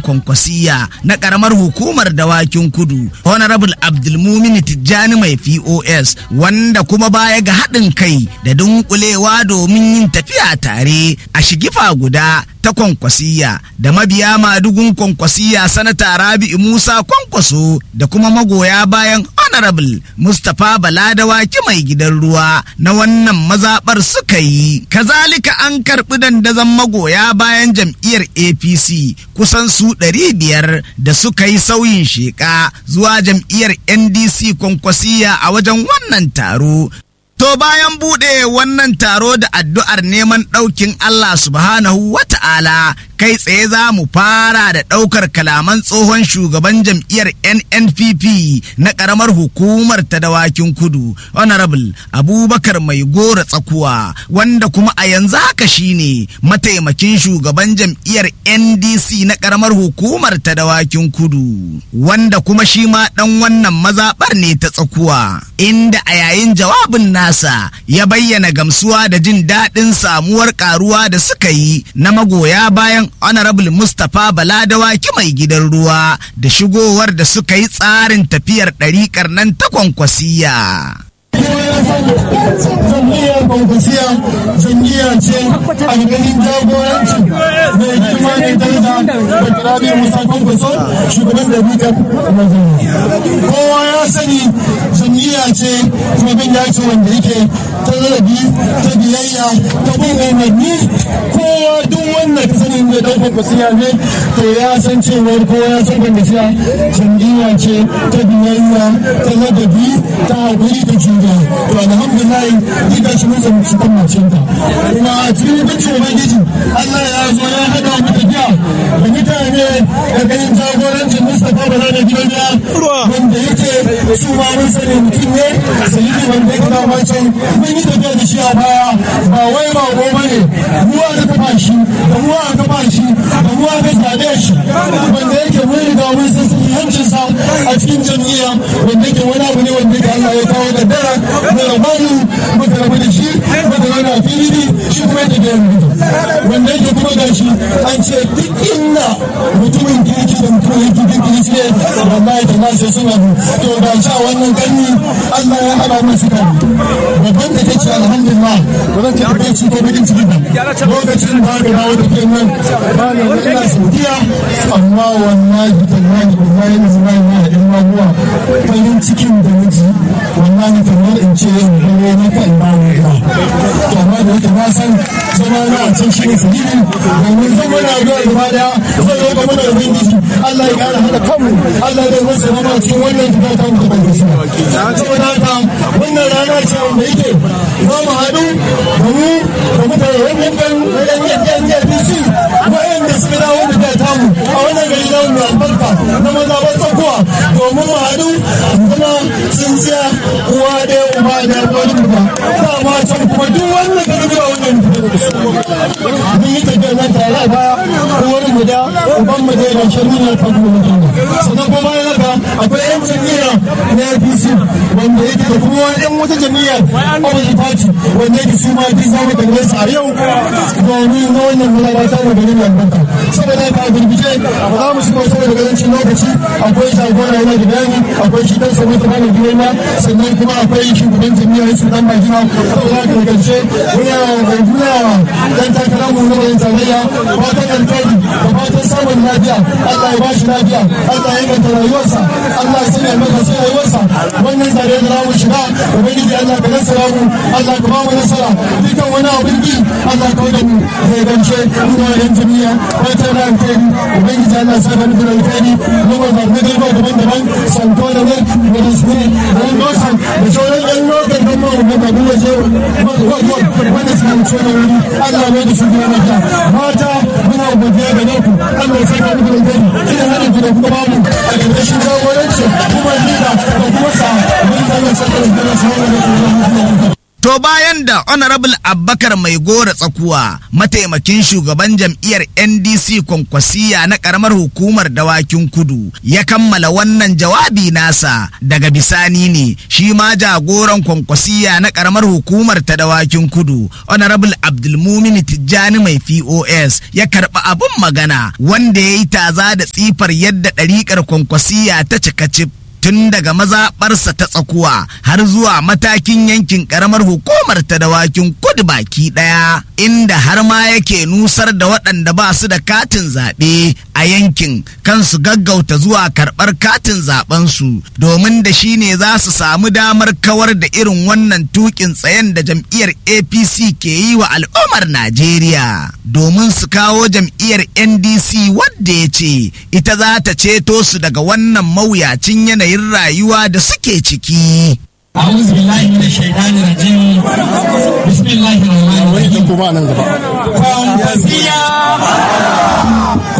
kwankwasiya na karamar hukumar dawakin kudu honorable abdulmumin tijjani mai pos wanda kuma baya ga haɗin kai da dunkulewa domin yin tafiya tare a shigifa guda ta kwankwasiya da mabiya madugun kwankwasiya sanata rabi'u musa kwankwaso da kuma magoya bayan honorable mustapha baladawaki mai gidan ruwa na wannan mazaɓar suka yi kazalika an karɓi dandazon magoya bayan jam'iyyar apc kusan su ɗari biyar da suka yi sauyin sheƙa zuwa jam'iyyar ndc kwankwasiya a wajen wannan taro To bayan buɗe wannan taro da addu'ar neman ɗaukin Allah subhanahu wa ta'ala kai tsaye za mu fara da ɗaukar kalaman tsohon shugaban jam'iyyar NNPP na ƙaramar hukumar ta dawakin kudu, Honorable Abubakar Mai Gora Tsakuwa, wanda kuma a yanzu haka shine mataimakin shugaban jam'iyyar NDC na ƙaramar hukumar ta dawakin kudu, wanda kuma shi ma ɗan wannan mazaɓar ne ta tsakuwa, inda a yayin jawabin nasa ya bayyana gamsuwa da jin daɗin samuwar ƙaruwa da suka yi na magoya bayan honorable mustapha baladawaki mai gidan ruwa da shigowar da suka yi tsarin tafiyar ɗariƙar nan ta kwankwasiya. jam'iyyar kwankwasiya jam'iyya ce a ganin jagoranci mai girma ne daraja da kirabi musa kwankwaso shugaban da bika kowa ya sani jam'iyya ce kuma bin ya ce wanda yake ta zarabi ta biyayya ta bin umarni kowa duk wanda ka sani mai dan kwankwasiya ne to ya san cewar kowa ya san kwankwasiya jam'iyya ce ta biyayya ta ladabi ta haƙuri da juna to alhamdulillah ni ga shi mun zama cikin macinta kuma a cikin mutuncin ubangiji Allah ya zo ya hada mu tafiya da mutane da ganin jagorancin Mustapha Bala da gidan ya wanda yake su ma mun sani mutum ne sai wanda yake da wancan mun yi tafiya da shi a baya ba wai ba ko bane mu aka kafa shi da mu aka kafa shi da mu aka zabe shi wanda yake mun riga mun san hancin sa a cikin jam'iyya wanda yake wani abu ne wanda yake Allah ya kawo da dara da rabanu muka rabu da shi muka rabu da fili shi kuma yake da yanzu wanda yake kuma ga shi an ce duk inda mutumin kirki da mutum yake kirki ne wallahi ta nace suna to da sha wannan ganni Allah ya hada mu su kan babban da take alhamdulillah ba zan ce kai ci ko bakin ciki ba lokacin da ga dawo da kai nan ba ne ina saudiya amma wallahi tallahi wallahi na zama ina da in maguwa farin cikin da miji wallahi kamar in ce ne na kan ba mu ina to amma da yake na san zama na a can shi ne sahihi domin zama na ga gaba daya zai yi gaba da ubangiji Allah ya kara hada kanmu Allah ya masa zama cikin wannan gida ta mu da shi saboda haka wannan rana ce wanda yake za mu haɗu da mu da mutane wannan ɗan ɗan ɗan ɗan wa'anda suka dawo da ta tamu a wannan gari na mai albarka na maza ba tsakuwa domin mu haɗu zama tsintsiya uwa ɗaya uba ɗaya wani mu ba ma can kuma duk wannan gari da wannan mun yi tafiya na tare a baya uwar mu da uban mu da yana shirin na kan mu sannan kuma bayan haka akwai yan jami'a na APC wanda yake da kuma yan wata jami'a opposite party wanda yake su ma ji zamu kalle su a yau domin na wannan malalata mu gari mai albarka saboda ka birbije ba za mu shigo saboda garancin lokaci akwai jagora yana da bayani akwai shi dan sabo ta bani girma sannan kuma akwai shugaban jami'a su dan bajina saboda ka karshe muna gurgura dan takara mu na yan tarayya fatan alkhairi da fatan samun lafiya Allah ya bashi lafiya Allah ya inganta rayuwarsa Allah ya sanya masa sai rayuwarsa wannan zare da zamu shiga ubangiji Allah ka nasara mu Allah ka ba mu nasara dukkan wani abin bi Allah ka wada mu zai gance muna yan jami'a fatan da alkhairi ubangiji Allah ya saka mu da alkhairi mu ba da gaba daban-daban santo da ne da disni da nosan da sauran yan lokacin da mu da mu waje wanda suka wuce da wuri Allah mai da shugaban mata mata muna godiya ga naku Allah ya saka muku da gani idan hada ku da kuma babu a ƙarƙashin jagoranci kuma lida da kuma sa mun ta yi saka da gani sai da To biyo bayan da honorable abbakar mai gora tsakuwa mataimakin shugaban jam'iyyar ndc kwankwasiya na karamar hukumar dawakin kudu ya kammala wannan jawabi nasa daga bisani ne shi ma jagoran kwankwasiya na karamar hukumar ta dawakin kudu honorable abdulmumin tijjani mai pos ya karɓi abin magana wanda ya yi taza da tsifar yadda ɗariƙar kwankwasiya ta cika cif tun daga mazaɓarsa ta tsakuwa har zuwa matakin yankin ƙaramar hukumar ta dawakin kudu baki ɗaya inda har ma yake nusar da waɗanda ba su da katin zaɓe a yankin kansu gaggauta zuwa karɓar katin zaɓensu domin da shi ne za su samu damar kawar da irin wannan tukin tsayen da jam'iyyar apc ke yi wa al'ummar najeriya domin su kawo jam'iyyar ndc wadda ya ce ita za ta ceto su daga wannan mawuyacin yanayin rayuwa da suke ciki أعوذ بالله من الشيطان الرجيم بسم الله الرحمن الرحيم كونفسيا